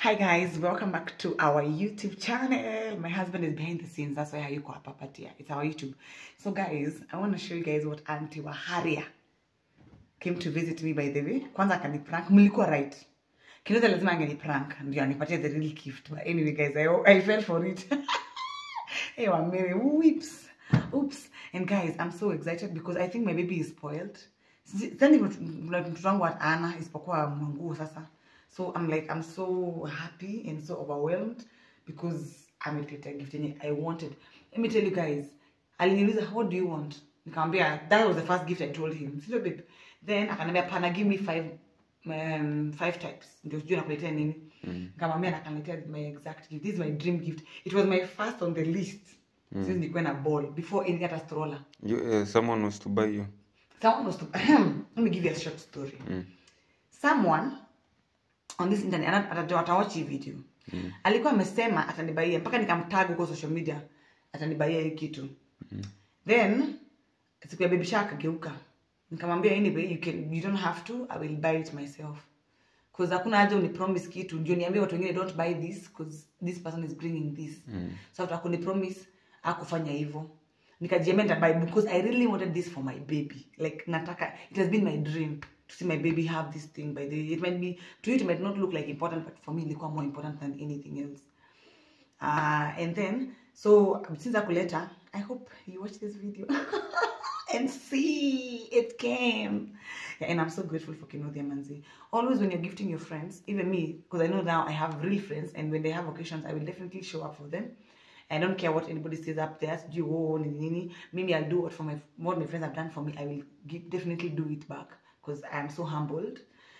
Hi guys, welcome back to our YouTube channel. My husband is behind the scenes, that's why hayuko hapa but yeah, it's our YouTube. So guys, I want to show you guys what Auntie Waharia came to visit me by the way. Kwanza akaniprank, mlikuwa right. Kinaweza lazima angeniprank ndio anipatie the real gift. But anyway guys, I, I fell for it. hey, Wamiri, whoops. Oops. And guys, I'm so excited because I think my baby is spoiled. Sani mtoto wangu ana isipokuwa mwanguo sasa. So I'm like, I'm so happy and so overwhelmed because ameletea gift yenye I wanted. Let me tell you guys, aliniuliza what do you want? Nikamwambia that was the first gift I told him. Sio babe. Then akaniambia pana give me five um, five types. Ndio sijui nakuletea nini. Nikamwambia nakaniletea my exact gift. This is my dream gift. It was my first on the list. Since nilikuwa na ball before any hata stroller. You, uh, someone was to buy you. Someone was to let me give you a short story. Someone on this internet ana- atajua atawatch hii video. Alikuwa amesema atanibaia mpaka nikamtag huko social media atanibaia hii kitu. Then siku ya baby shower akageuka. Nikamwambia anyway you can you don't have to I will buy it myself. Cause hakuna haja uni promise kitu ndio niambie watu wengine don't buy this cause this person is bringing this. So after akuni promise akufanya hivyo. Nikajiambia nitabuy because I really wanted this for my baby. Like nataka it has been my dream to see my baby have this thing by the way. It might be to you it might not look like important but for me ilikuwa more important than anything else. Uh, and then so since akuleta i hope you watch this video and see it came yeah, and i'm so grateful for kinodia manzi always when you're gifting your friends even me because i know now i have real friends and when they have occasions i will definitely show up for them I don't care what anybody says up there. sijui, oh, nini, nini. Maybe I'll do what for my what my friends have done for me. I will give, definitely do it back because I am so humbled.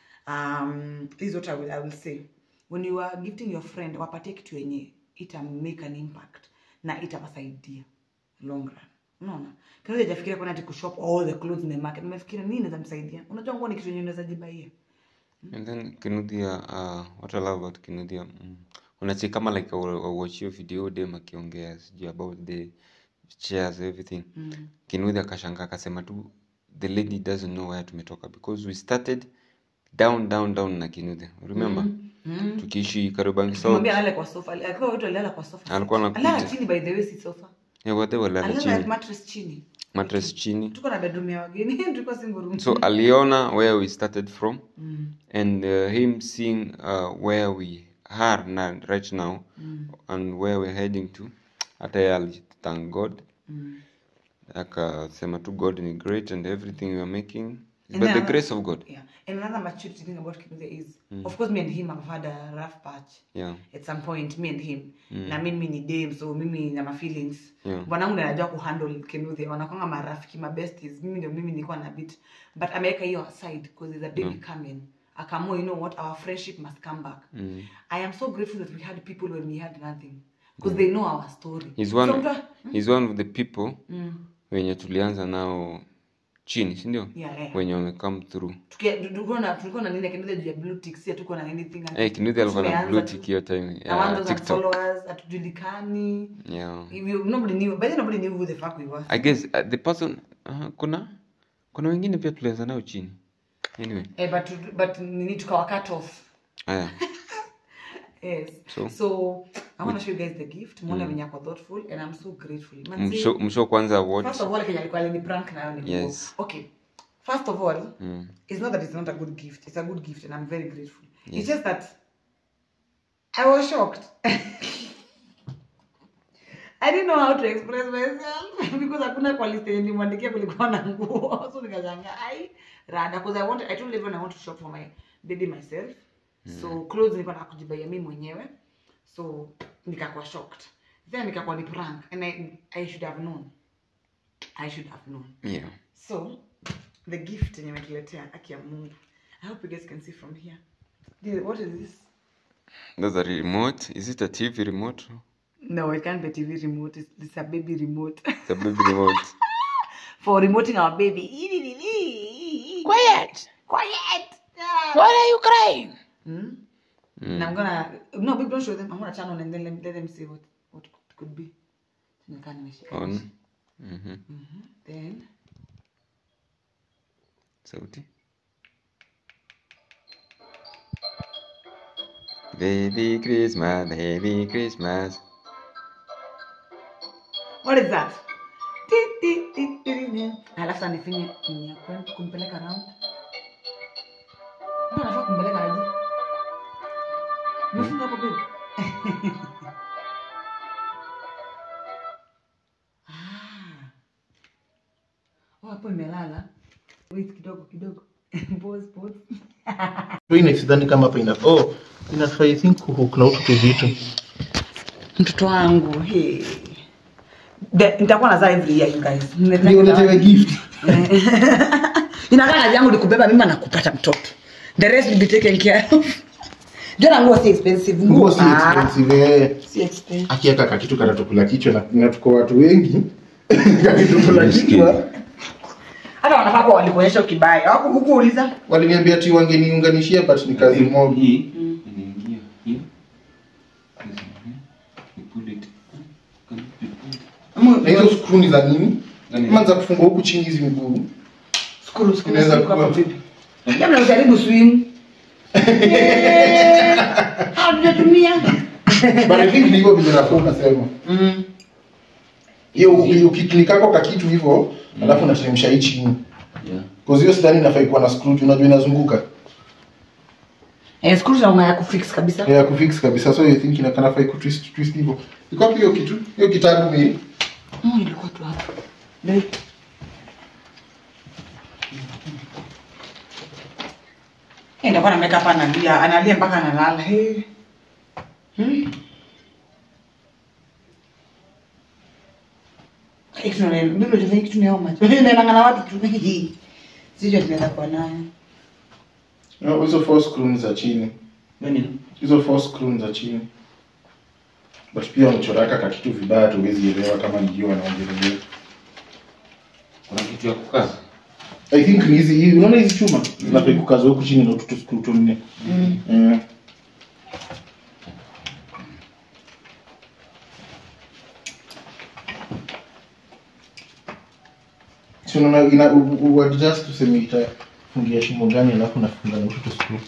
Um, this is what I will I will say. When you are gifting your friend, wapatie kitu yenye ita make an impact na itawasaidia long run. Unaona? Kile hajafikiria kwenda ati kushop all the clothes in the market. Nimefikiria nini inaweza msaidia? Unajua nguo ni kitu yenye unaweza jibaia. And then Kinuthia, uh, what I love about Kinuthia, mm, unachi kama like watch your video dem akiongea sijui about the chairs everything. Kinuthia akashangaa akasema tu the lady doesn't know where tumetoka because we started down down down na Kinuthia. Remember? Tukiishi Kariobangi South. Mwambie alale kwa sofa. Alikuwa watu alala kwa sofa. Alikuwa anakuja. Alala chini by the way si sofa. Yeah, wote walala Alala chini. mattress chini. Mattress chini. Tuko na bedroom ya wageni. Tulikuwa single room. So aliona where we started from and uh, him seeing uh, where we are now, right now and where we're heading to hata yeye ali thank god akasema tu god ni great and everything we are making is And by the then- grace of god Yeah. And another maturity thing about Kinuthia is, of course, me and him have had a rough patch yeah at some point, me and him. Na mimi ni dem, so mimi na my feelings. Yeah. Bwanangu ndiye anajua kuhandle Kinuthia. Wanakwanga marafiki, mabesties. Mimi ndio mimi nilikuwa na bit. But ameweka hiyo aside because there's a baby coming. Akaamua, you know what, our friendship must come back. I am so grateful that we had people when we had nothing. Because they know our story. he's So one mtu- he's one of the people wenye tulianza nao chini si ndio Yeah, yeah. wenye wame come through Tukia- tulikuwa na tulikuwa na nini Kinuthia juu ya blue tick, si hatukuwa na anything. eh Kinuthia alikuwa na Tumeanza blue tu- tick hiyo time na one ya thousand tiktok followers hatujulikani yeah You- nobody knew but then nobody knew who the fuck we were I guess uh, the person uh, kuna kuna wengine pia tulianza nao chini anyway eh, but but nini tukawa cut off haya yes So? so i want to show you guys the gift muone venye ako thoughtful and i'm so grateful Manzi, msho msho kwanza first watch of all kenya alikuwa alini prank nayo ni Yes. okay first of all mm. it's not that it's not a good gift it's a good gift and i'm very grateful it's just that i was shocked I didn't know how to express myself because hakuna kwa list yenye nilimwandikia kulikuwa na nguo so nikashanga ai rada because I want I told everyone I want to shop for my baby myself so clothes nilikuwa nataka kujibaia mimi mwenyewe so nikakuwa shocked then nikakuwa ni prank and I, I should have known I should have known yeah so the gift yenye ametuletea aki ya Mungu I hope you guys can see from here Dude, what is this that's a remote is it a tv remote no it can't be a TV remote it's, it's a baby remote it's a baby remote for remoting our baby. Quiet, quiet. Why are you crying? Hmm? And I'm gonna no, babe, don't show them. I'm gonna turn on and then let, let them see what what it could be. Nimekaa nimeshika. on mhm Then sauti Baby Christmas, baby Christmas. What is that? Ti, ti, ti, ti, ti, ti. Alafu sasa nifinye ni ya kwen- kumpeleka round. Ndio nafaa kumpeleka aje? Nifunga hapo baby. Ah. Oh, hapo imelala. Wait kidogo kidogo. Pause, pause. Phoenix sidhani kama hapa ina oh inafaa I think kuna utu tu vitu Mtoto wangu, hey. De- Nitakuwa nazaa every year you guys. ndio uletewe gift inakaa kazi yangu ni kubeba mimba na kupata mtoto the rest will be taken care of jona nguo si expensive nguo si ah, expensive eh si expensive akiaka kakitu kanatukula kichwa na, na tuko watu wengi kakitukula kichwa hata wanafaa kuwa walikuonyesha ukibaya wako huku uliza waliniambia ati wangeniunganishia but ni kazi mob Hii inaingia here. This one here. You pull it. Can you pull it? na hizo skru ni za nini Gani? ama za kufungua huku chini hizi miguu skuru skuru Inaweza skuru kuwa. hapa bibi labda ujaribu swing Yeah. hatujatumia but I think ni hivyo vile nafaa unasema Mm. hiyo uki- ukiklikako kakitu hivyo alafu unateremsha hii chini Yeah. Cause hiyo sidhani inafaa ikuwa na screw unajua inazunguka Eh, skuru za ya kufix kabisa ya kufix kabisa so you think inakana fai kutwist twist hivyo iko wapi hiyo kitu hiyo kitabu ni Mm, ilikuwa tu hapo Ndio. Eh, ndio bwana ameweka hapa analia, analia mpaka analala. Hey. Hmm? Eh, kitu na mimi ndio ndio kitu ni homa. Naenda na watu tu. Sijui tunaweza kuwa nayo. No, hizo four screw ni za chini Gani? hizo four screw ni za chini but pia wamechoraka ka kitu vibaya tuwezi elewa kama ni hiyo wanaongelea Kuna kitu ya kukaza? i think ni hizi hii unaona hizi chuma zinafai kukazwa huku chini na ututu screw tu nne Mm. Eh. Si unaona ina u- u- uadjust tuseme itafungia shimo gani alafu nafunga na ututu screw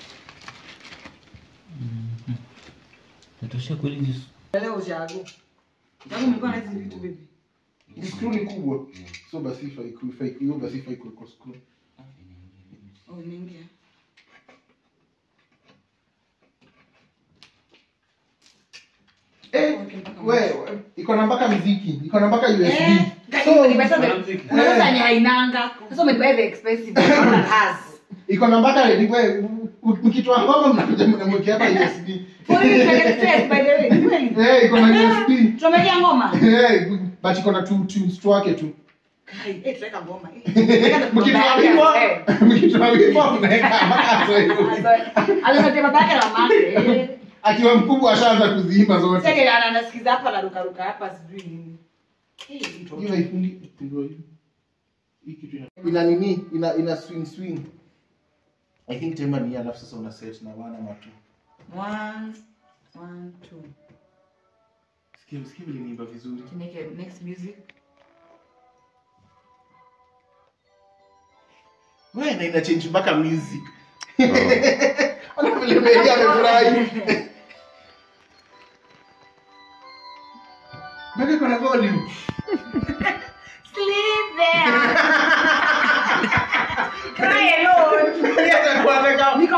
Natoshea kweli hizi Leo ushago. Tangu nilikuwa na hizi vitu bibi. Ni screw ni kubwa so basi ifai ifai hiyo basi ifai kuwekwa screw Oh, imeingia. eh we iko na mpaka muziki iko na mpaka USB Eh, so Unaweza sanya hainanga. Sasa umenibuy the expensive one that has. iko na mpaka we mkitoa ngoma mnakuja mnamwekea hapa USB For you to get stressed, by the way. Ni kweli? eh iko na USB Tumelia ngoma. eh but iko na tu tunes wake tu Kai, eh, tuweka ngoma. eh. mkitoa wimbo Eh. mkitoa wimbo mnaweka mpaka hizo Alisema babake na mamake. eh. akiwa mkubwa ashaanza kuziimba zote Sasa ana- anasikiza hapa na ruka ruka hapa sijui nini. Eh, vitu. hiyo haifundi ndio hiyo hii kitu ina ina nini ina ina swing swing i think tema ni alafu sasa una set na wana matu One, one, two. sikia sikia vile niimba vizuri Tuneke next music. wewe na ina change mpaka music ona vile Mary amefurahi mpaka kuna volume Sleep there. Cry alone. Yeye atakuwa ameka Niko.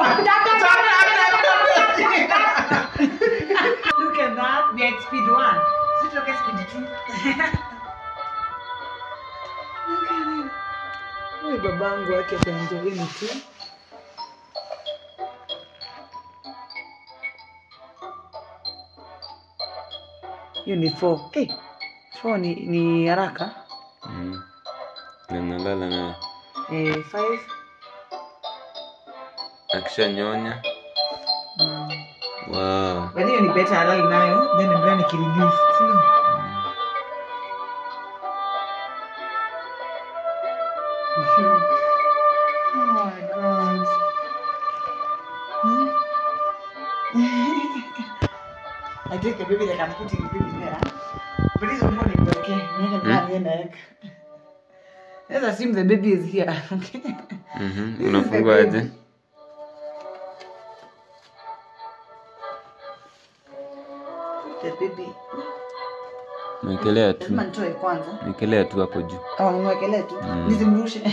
Look at that. We are at speed one. Sisi tutoke speed two. Look at him. Huyu babangu wake ataenjoyeni tu. Hiyo ni four. Eh, four ni, ni haraka. Mm. Na nalala nayo. Eh, five. Akishanyonya. Mm. Wow. But hiyo ni better alali nayo then endelea nikirelease. Sio? Oh my god. Hmm? I take the baby like I'm putting the baby there. But hizo mbona nikuwekee? Niweke ndani yeye naweka. Let's assume the baby is here. Okay. Mhm. This is Unafungua the aje? baby. the baby Mwekelea tu. lazima nitoe kwanza Mwekelea tu hapo juu. au niwekelee tu Mm. nisimrushe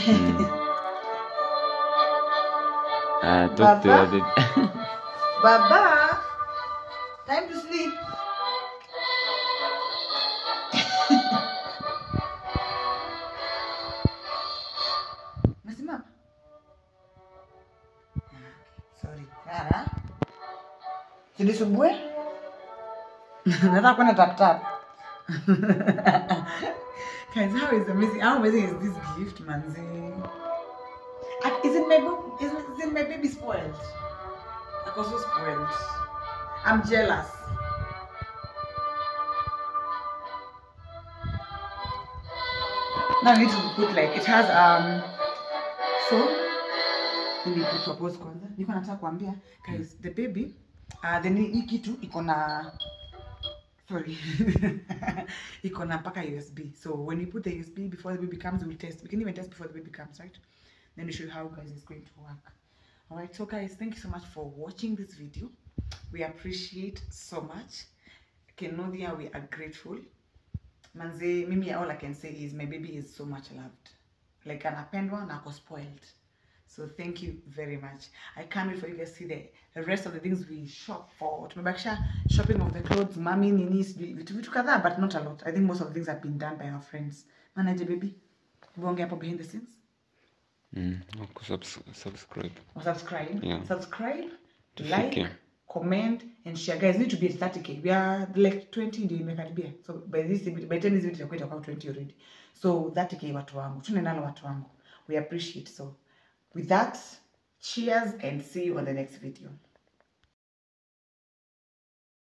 Ah, talk to Baba. your baby. baba time to sleep Umesimama? Sorry. Yara. Sinisumbue? Nataka kwenda tap tap. Guys, how is amazing? How amazing is this gift, manzi? And Is it my bo- is, it- is it my baby spoiled? I got so spoiled. I'm jealous. Now I need to put like it has um so ili propose kwanza. Niko nataka kuambia guys the baby uh, the hii kitu iko na sorry iko na mpaka USB. So when you put the USB before the baby comes, we'll test. We can even test before the baby comes, right? Then we show you how guys it's going to work. Alright, so guys, thank you so much for watching this video. We appreciate so much. Kenodia, we are grateful. Manze, mimi all I can say is my baby is so much loved. Like anapendwa na ako spoiled. So thank you very much. I can't wait for you guys to see the, the rest of the things we shop for. Tumebakisha shopping of the clothes, mami, nini, sijui vitu vitu kadhaa, but not a lot. I think most of the things have been done by our friends. Manaje baby? Bonge hapo behind the scenes. Mm, kusubs- subscribe. Or subscribe. Yeah. Subscribe, Tufike. like, comment, and share. Guys, need to be at 30k. We are like 20 ndio imekaribia. So by this by the time this video itakuwa itakuwa 20 already. So 30k watu wangu. Tunaendana watu wangu. We appreciate so. With that, cheers and see you on the next video.